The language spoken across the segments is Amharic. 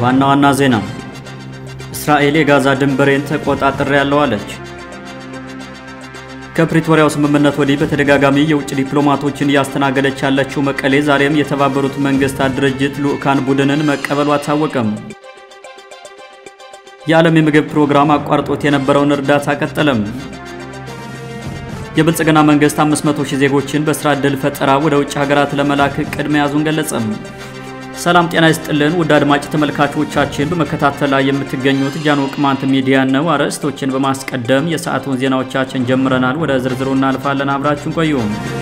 ዋና ዋና ዜና እስራኤል የጋዛ ድንበሬን ተቆጣጥሬያለሁ አለች። ከፕሪቶሪያው ስምምነት ወዲህ በተደጋጋሚ የውጭ ዲፕሎማቶችን እያስተናገደች ያለችው መቀሌ ዛሬም የተባበሩት መንግስታት ድርጅት ልዑካን ቡድንን መቀበሉ አታወቀም። የዓለም የምግብ ፕሮግራም አቋርጦት የነበረውን እርዳታ ቀጠለም። የብልጽግና መንግስት 500 ሺህ ዜጎችን በስራ ዕድል ፈጠራ ወደ ውጭ ሀገራት ለመላክ እቅድ መያዙን ገለጸም። ሰላም ጤና ይስጥልን ውድ አድማጭ ተመልካቾቻችን፣ በመከታተል ላይ የምትገኙት ጃኖ ቅማንት ሚዲያ ነው። አርዕስቶችን በማስቀደም የሰዓቱን ዜናዎቻችን ጀምረናል። ወደ ዝርዝሩ እናልፋለን። አብራችሁን ቆዩ።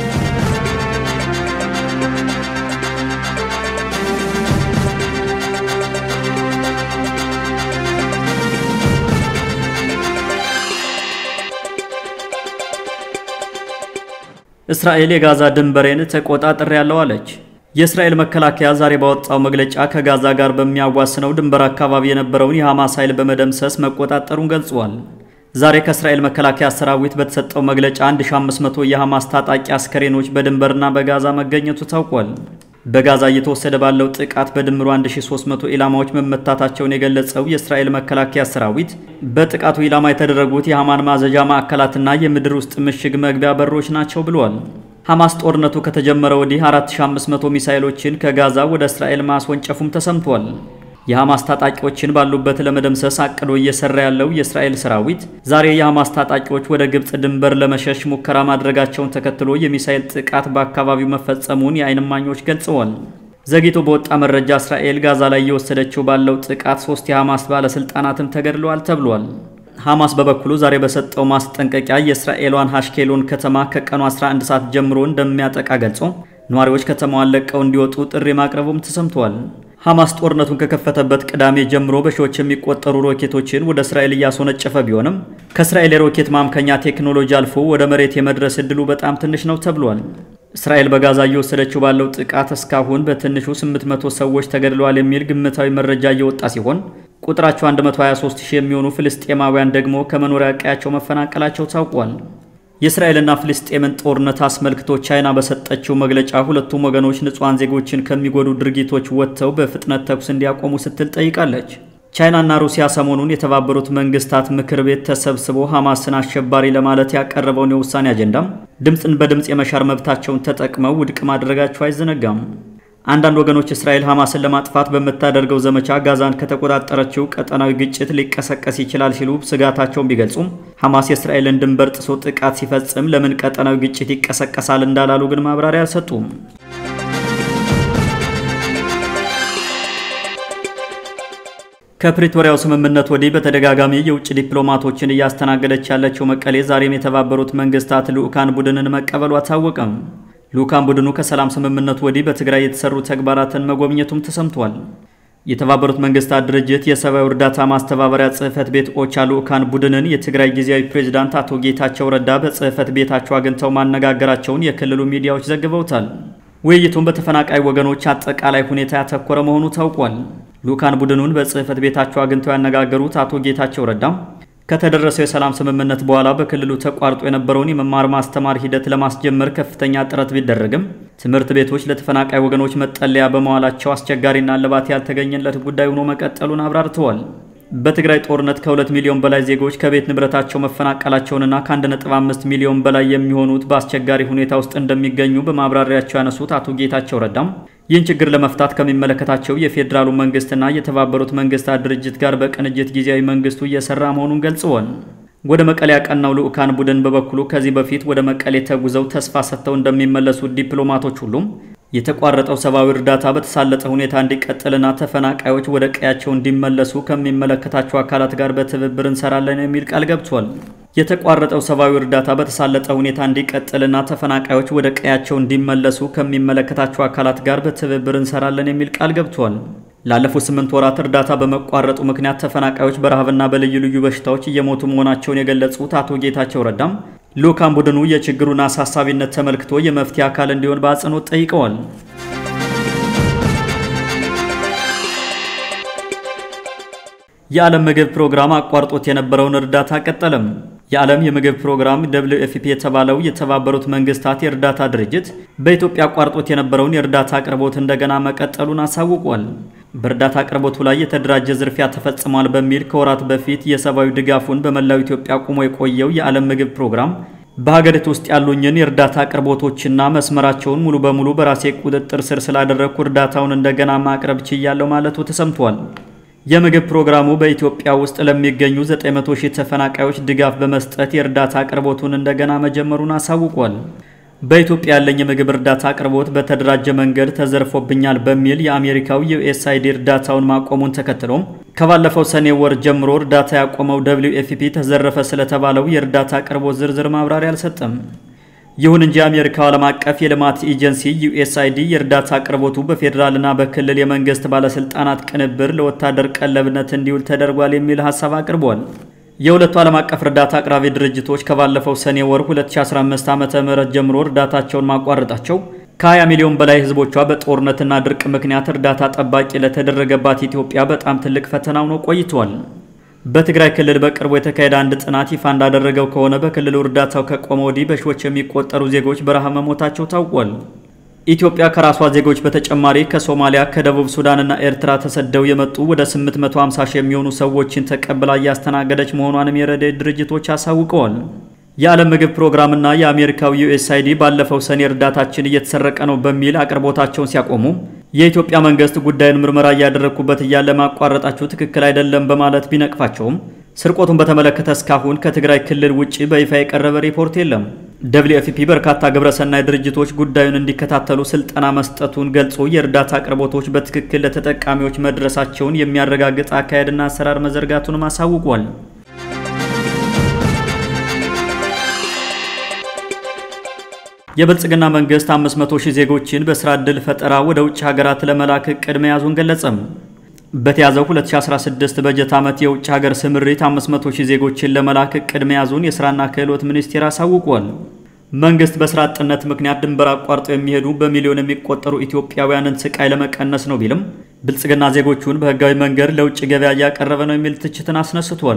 እስራኤል የጋዛ ድንበሬን ተቆጣጥሬያለሁ አለች። የእስራኤል መከላከያ ዛሬ ባወጣው መግለጫ ከጋዛ ጋር በሚያዋስነው ድንበር አካባቢ የነበረውን የሐማስ ኃይል በመደምሰስ መቆጣጠሩን ገልጿል። ዛሬ ከእስራኤል መከላከያ ሰራዊት በተሰጠው መግለጫ 1500 የሐማስ ታጣቂ አስከሬኖች በድንበርና በጋዛ መገኘቱ ታውቋል። በጋዛ እየተወሰደ ባለው ጥቃት በድምሩ 1300 ኢላማዎች መመታታቸውን የገለጸው የእስራኤል መከላከያ ሰራዊት በጥቃቱ ኢላማ የተደረጉት የሐማን ማዘዣ ማዕከላትና የምድር ውስጥ ምሽግ መግቢያ በሮች ናቸው ብሏል። ሐማስ ጦርነቱ ከተጀመረ ወዲህ 4500 ሚሳኤሎችን ከጋዛ ወደ እስራኤል ማስወንጨፉም ተሰምቷል። የሐማስ ታጣቂዎችን ባሉበት ለመደምሰስ አቅዶ እየሰራ ያለው የእስራኤል ሰራዊት ዛሬ የሐማስ ታጣቂዎች ወደ ግብፅ ድንበር ለመሸሽ ሙከራ ማድረጋቸውን ተከትሎ የሚሳኤል ጥቃት በአካባቢው መፈጸሙን የዓይን እማኞች ገልጸዋል። ዘግይቶ በወጣ መረጃ እስራኤል ጋዛ ላይ እየወሰደችው ባለው ጥቃት ሶስት የሐማስ ባለስልጣናትም ተገድለዋል ተብሏል። ሐማስ በበኩሉ ዛሬ በሰጠው ማስጠንቀቂያ የእስራኤሏን ሐሽኬሎን ከተማ ከቀኑ 11 ሰዓት ጀምሮ እንደሚያጠቃ ገልጾ ነዋሪዎች ከተማዋን ለቀው እንዲወጡ ጥሪ ማቅረቡም ተሰምቷል። ሐማስ ጦርነቱን ከከፈተበት ቅዳሜ ጀምሮ በሺዎች የሚቆጠሩ ሮኬቶችን ወደ እስራኤል እያስወነጨፈ ቢሆንም ከእስራኤል የሮኬት ማምከኛ ቴክኖሎጂ አልፎ ወደ መሬት የመድረስ ዕድሉ በጣም ትንሽ ነው ተብሏል። እስራኤል በጋዛ እየወሰደችው ባለው ጥቃት እስካሁን በትንሹ 800 ሰዎች ተገድለዋል የሚል ግምታዊ መረጃ እየወጣ ሲሆን ቁጥራቸው 123 ሺህ የሚሆኑ ፍልስጤማውያን ደግሞ ከመኖሪያ ቀያቸው መፈናቀላቸው ታውቋል። የእስራኤልና ፍልስጤምን ጦርነት አስመልክቶ ቻይና በሰጠችው መግለጫ ሁለቱም ወገኖች ንጹሐን ዜጎችን ከሚጎዱ ድርጊቶች ወጥተው በፍጥነት ተኩስ እንዲያቆሙ ስትል ጠይቃለች። ቻይናና ሩሲያ ሰሞኑን የተባበሩት መንግስታት ምክር ቤት ተሰብስቦ ሐማስን አሸባሪ ለማለት ያቀረበውን የውሳኔ አጀንዳም ድምፅን በድምፅ የመሻር መብታቸውን ተጠቅመው ውድቅ ማድረጋቸው አይዘነጋም። አንዳንድ ወገኖች እስራኤል ሐማስን ለማጥፋት በምታደርገው ዘመቻ ጋዛን ከተቆጣጠረችው ቀጠናዊ ግጭት ሊቀሰቀስ ይችላል ሲሉ ስጋታቸውን ቢገልጹም ሐማስ የእስራኤልን ድንበር ጥሶ ጥቃት ሲፈጽም ለምን ቀጠናዊ ግጭት ይቀሰቀሳል እንዳላሉ ግን ማብራሪያ አልሰጡም። ከፕሪቶሪያው ስምምነት ወዲህ በተደጋጋሚ የውጭ ዲፕሎማቶችን እያስተናገደች ያለችው መቀሌ ዛሬም የተባበሩት መንግስታት ልዑካን ቡድንን መቀበሉ አታወቀም። ልዑካን ቡድኑ ከሰላም ስምምነቱ ወዲህ በትግራይ የተሰሩ ተግባራትን መጎብኘቱም ተሰምቷል። የተባበሩት መንግስታት ድርጅት የሰብአዊ እርዳታ ማስተባበሪያ ጽህፈት ቤት ኦቻ ልዑካን ቡድንን የትግራይ ጊዜያዊ ፕሬዝዳንት አቶ ጌታቸው ረዳ በጽህፈት ቤታቸው አግኝተው ማነጋገራቸውን የክልሉ ሚዲያዎች ዘግበውታል። ውይይቱም በተፈናቃይ ወገኖች አጠቃላይ ሁኔታ ያተኮረ መሆኑ ታውቋል። ልዑካን ቡድኑን በጽህፈት ቤታቸው አግኝተው ያነጋገሩት አቶ ጌታቸው ረዳም ከተደረሰው የሰላም ስምምነት በኋላ በክልሉ ተቋርጦ የነበረውን የመማር ማስተማር ሂደት ለማስጀመር ከፍተኛ ጥረት ቢደረግም ትምህርት ቤቶች ለተፈናቃይ ወገኖች መጠለያ በመዋላቸው አስቸጋሪና እልባት ያልተገኘለት ጉዳይ ሆኖ መቀጠሉን አብራርተዋል። በትግራይ ጦርነት ከ2 ሚሊዮን በላይ ዜጎች ከቤት ንብረታቸው መፈናቀላቸውንና ከ1.5 ሚሊዮን በላይ የሚሆኑት በአስቸጋሪ ሁኔታ ውስጥ እንደሚገኙ በማብራሪያቸው ያነሱት አቶ ጌታቸው ረዳም ይህን ችግር ለመፍታት ከሚመለከታቸው የፌዴራሉ መንግስትና የተባበሩት መንግስታት ድርጅት ጋር በቅንጅት ጊዜያዊ መንግስቱ እየሰራ መሆኑን ገልጸዋል። ወደ መቀሌ ያቀናው ልዑካን ቡድን በበኩሉ ከዚህ በፊት ወደ መቀሌ ተጉዘው ተስፋ ሰጥተው እንደሚመለሱ ዲፕሎማቶች ሁሉም የተቋረጠው ሰብአዊ እርዳታ በተሳለጠ ሁኔታ እንዲቀጥልና ተፈናቃዮች ወደ ቀያቸው እንዲመለሱ ከሚመለከታቸው አካላት ጋር በትብብር እንሰራለን የሚል ቃል ገብቷል። የተቋረጠው ሰብአዊ እርዳታ በተሳለጠ ሁኔታ እንዲቀጥልና ተፈናቃዮች ወደ ቀያቸው እንዲመለሱ ከሚመለከታቸው አካላት ጋር በትብብር እንሰራለን የሚል ቃል ገብቷል። ላለፉት ስምንት ወራት እርዳታ በመቋረጡ ምክንያት ተፈናቃዮች በረሃብና በልዩ ልዩ በሽታዎች እየሞቱ መሆናቸውን የገለጹት አቶ ጌታቸው ረዳም ልዑካን ቡድኑ የችግሩን አሳሳቢነት ተመልክቶ የመፍትሄ አካል እንዲሆን በአጽንኦት ጠይቀዋል። የዓለም ምግብ ፕሮግራም አቋርጦት የነበረውን እርዳታ ቀጠለም። የዓለም የምግብ ፕሮግራም ደብሊው ኤፍፒ የተባለው የተባበሩት መንግስታት የእርዳታ ድርጅት በኢትዮጵያ አቋርጦት የነበረውን የእርዳታ አቅርቦት እንደገና መቀጠሉን አሳውቋል። በእርዳታ አቅርቦቱ ላይ የተደራጀ ዝርፊያ ተፈጽሟል በሚል ከወራት በፊት የሰብአዊ ድጋፉን በመላው ኢትዮጵያ ቆሞ የቆየው የዓለም ምግብ ፕሮግራም በሀገሪቱ ውስጥ ያሉኝን የእርዳታ አቅርቦቶችና መስመራቸውን ሙሉ በሙሉ በራሴ ቁጥጥር ስር ስላደረግኩ እርዳታውን እንደገና ማቅረብ ችያለሁ ማለቱ ተሰምቷል። የምግብ ፕሮግራሙ በኢትዮጵያ ውስጥ ለሚገኙ 900 ሺህ ተፈናቃዮች ድጋፍ በመስጠት የእርዳታ አቅርቦቱን እንደገና መጀመሩን አሳውቋል። በኢትዮጵያ ያለኝ የምግብ እርዳታ አቅርቦት በተደራጀ መንገድ ተዘርፎብኛል በሚል የአሜሪካው ዩኤስአይዲ እርዳታውን ማቆሙን ተከትሎም ከባለፈው ሰኔ ወር ጀምሮ እርዳታ ያቆመው ደብሊው ኤፍፒ ተዘረፈ ስለተባለው የእርዳታ አቅርቦት ዝርዝር ማብራሪያ አልሰጠም። ይሁን እንጂ የአሜሪካው ዓለም አቀፍ የልማት ኤጀንሲ ዩኤስአይዲ የእርዳታ አቅርቦቱ በፌዴራልና በክልል የመንግስት ባለስልጣናት ቅንብር ለወታደር ቀለብነት እንዲውል ተደርጓል የሚል ሀሳብ አቅርቧል። የሁለቱ ዓለም አቀፍ እርዳታ አቅራቢ ድርጅቶች ከባለፈው ሰኔ ወር 2015 ዓ.ም ጀምሮ እርዳታቸውን ማቋረጣቸው ከ20 ሚሊዮን በላይ ህዝቦቿ በጦርነትና ድርቅ ምክንያት እርዳታ ጠባቂ ለተደረገባት ኢትዮጵያ በጣም ትልቅ ፈተና ሆኖ ቆይቷል። በትግራይ ክልል በቅርቡ የተካሄደ አንድ ጥናት ይፋ እንዳደረገው ከሆነ በክልሉ እርዳታው ከቆመ ወዲህ በሺዎች የሚቆጠሩ ዜጎች በረሃብ መሞታቸው ታውቋል። ኢትዮጵያ ከራሷ ዜጎች በተጨማሪ ከሶማሊያ፣ ከደቡብ ሱዳንና ኤርትራ ተሰደው የመጡ ወደ 850 ሺህ የሚሆኑ ሰዎችን ተቀብላ እያስተናገደች መሆኗንም የረድኤት ድርጅቶች አሳውቀዋል። የዓለም ምግብ ፕሮግራምና የአሜሪካው ዩኤስአይዲ ባለፈው ሰኔ እርዳታችን እየተሰረቀ ነው በሚል አቅርቦታቸውን ሲያቆሙ የኢትዮጵያ መንግስት ጉዳዩን ምርመራ እያደረግኩበት እያለ ማቋረጣቸው ትክክል አይደለም በማለት ቢነቅፋቸውም ስርቆቱን በተመለከተ እስካሁን ከትግራይ ክልል ውጭ በይፋ የቀረበ ሪፖርት የለም። ደብሊው ኤፍፒ በርካታ ግብረሰናይ ድርጅቶች ጉዳዩን እንዲከታተሉ ስልጠና መስጠቱን ገልጾ የእርዳታ አቅርቦቶች በትክክል ለተጠቃሚዎች መድረሳቸውን የሚያረጋግጥ አካሄድና አሰራር መዘርጋቱንም አሳውቋል። የብልጽግና መንግስት 500 ሺህ ዜጎችን በስራ ዕድል ፈጠራ ወደ ውጭ ሀገራት ለመላክ እቅድ መያዙን ገለጸም። በተያዘው 2016 በጀት ዓመት የውጭ ሀገር ስምሪት 500 ሺህ ዜጎችን ለመላክ እቅድ መያዙን የሥራና ክህሎት ሚኒስቴር አሳውቋል። መንግስት በስራ አጥነት ምክንያት ድንበር አቋርጠው የሚሄዱ በሚሊዮን የሚቆጠሩ ኢትዮጵያውያንን ስቃይ ለመቀነስ ነው ቢልም ብልጽግና ዜጎቹን በህጋዊ መንገድ ለውጭ ገበያ እያቀረበ ነው የሚል ትችትን አስነስቷል።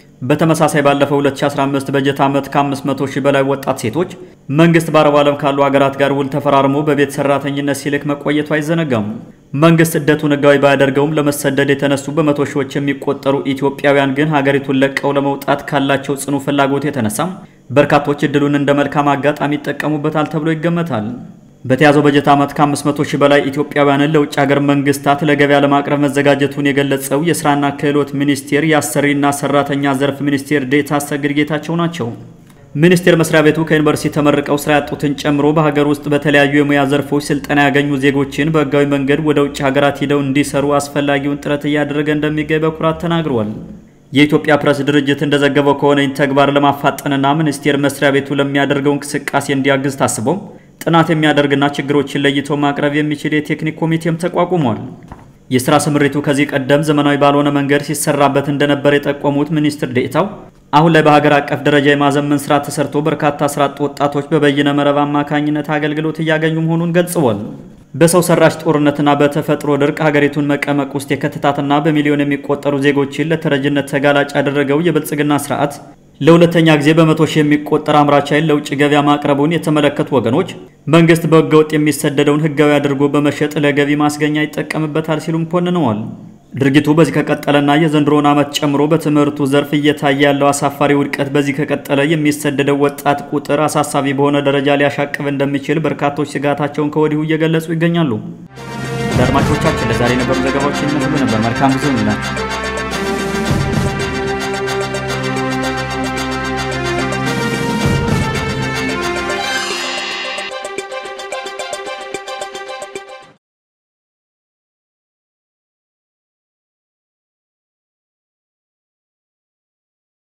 በተመሳሳይ ባለፈው 2015 በጀት ዓመት ከ500 ሺህ በላይ ወጣት ሴቶች መንግስት በአረብ ዓለም ካሉ ሀገራት ጋር ውል ተፈራርሞ በቤት ሰራተኝነት ሲልክ መቆየቱ አይዘነጋም። መንግስት ስደቱን ህጋዊ ባያደርገውም ለመሰደድ የተነሱ በመቶ ሺዎች የሚቆጠሩ ኢትዮጵያውያን ግን ሀገሪቱን ለቀው ለመውጣት ካላቸው ጽኑ ፍላጎት የተነሳም በርካቶች እድሉን እንደ መልካም አጋጣሚ ይጠቀሙበታል ተብሎ ይገመታል። በተያዘው በጀት ዓመት ከ500 ሺህ በላይ ኢትዮጵያውያንን ለውጭ ሀገር መንግስታት ለገበያ ለማቅረብ መዘጋጀቱን የገለጸው የስራና ክህሎት ሚኒስቴር የአሰሪና ሰራተኛ ዘርፍ ሚኒስቴር ዴኤታ አሰግድ ጌታቸው ናቸው። ሚኒስቴር መስሪያ ቤቱ ከዩኒቨርሲቲ ተመርቀው ስራ ያጡትን ጨምሮ በሀገር ውስጥ በተለያዩ የሙያ ዘርፎች ስልጠና ያገኙ ዜጎችን በህጋዊ መንገድ ወደ ውጭ ሀገራት ሂደው እንዲሰሩ አስፈላጊውን ጥረት እያደረገ እንደሚገኝ በኩራት ተናግሯል። የኢትዮጵያ ፕሬስ ድርጅት እንደዘገበው ከሆነ ይህን ተግባር ለማፋጠንና ሚኒስቴር መስሪያ ቤቱ ለሚያደርገው እንቅስቃሴ እንዲያግዝ ታስቦም ጥናት የሚያደርግና ችግሮችን ለይቶ ማቅረብ የሚችል የቴክኒክ ኮሚቴም ተቋቁሟል። የስራ ስምሪቱ ከዚህ ቀደም ዘመናዊ ባልሆነ መንገድ ሲሰራበት እንደነበር የጠቆሙት ሚኒስትር ዴኤታው አሁን ላይ በሀገር አቀፍ ደረጃ የማዘመን ስራ ተሰርቶ በርካታ ስራ አጥ ወጣቶች በበይነ መረብ አማካኝነት አገልግሎት እያገኙ መሆኑን ገልጸዋል። በሰው ሰራሽ ጦርነትና በተፈጥሮ ድርቅ ሀገሪቱን መቀመቅ ውስጥ የከተታትና በሚሊዮን የሚቆጠሩ ዜጎችን ለተረጅነት ተጋላጭ ያደረገው የብልጽግና ስርዓት ለሁለተኛ ጊዜ በመቶ ሺህ የሚቆጠር አምራች ኃይል ለውጭ ገበያ ማቅረቡን የተመለከቱ ወገኖች መንግስት በህገወጥ የሚሰደደውን ህጋዊ አድርጎ በመሸጥ ለገቢ ማስገኛ ይጠቀምበታል ሲሉም ኮንነዋል። ድርጊቱ በዚህ ከቀጠለና የዘንድሮውን ዓመት ጨምሮ በትምህርቱ ዘርፍ እየታየ ያለው አሳፋሪ ውድቀት በዚህ ከቀጠለ የሚሰደደው ወጣት ቁጥር አሳሳቢ በሆነ ደረጃ ሊያሻቅብ እንደሚችል በርካቶች ስጋታቸውን ከወዲሁ እየገለጹ ይገኛሉ። አድማጮቻችን ለዛሬ የነበሩ ዘገባዎች ይመስሉ ነበር። መልካም ጊዜ ይላል።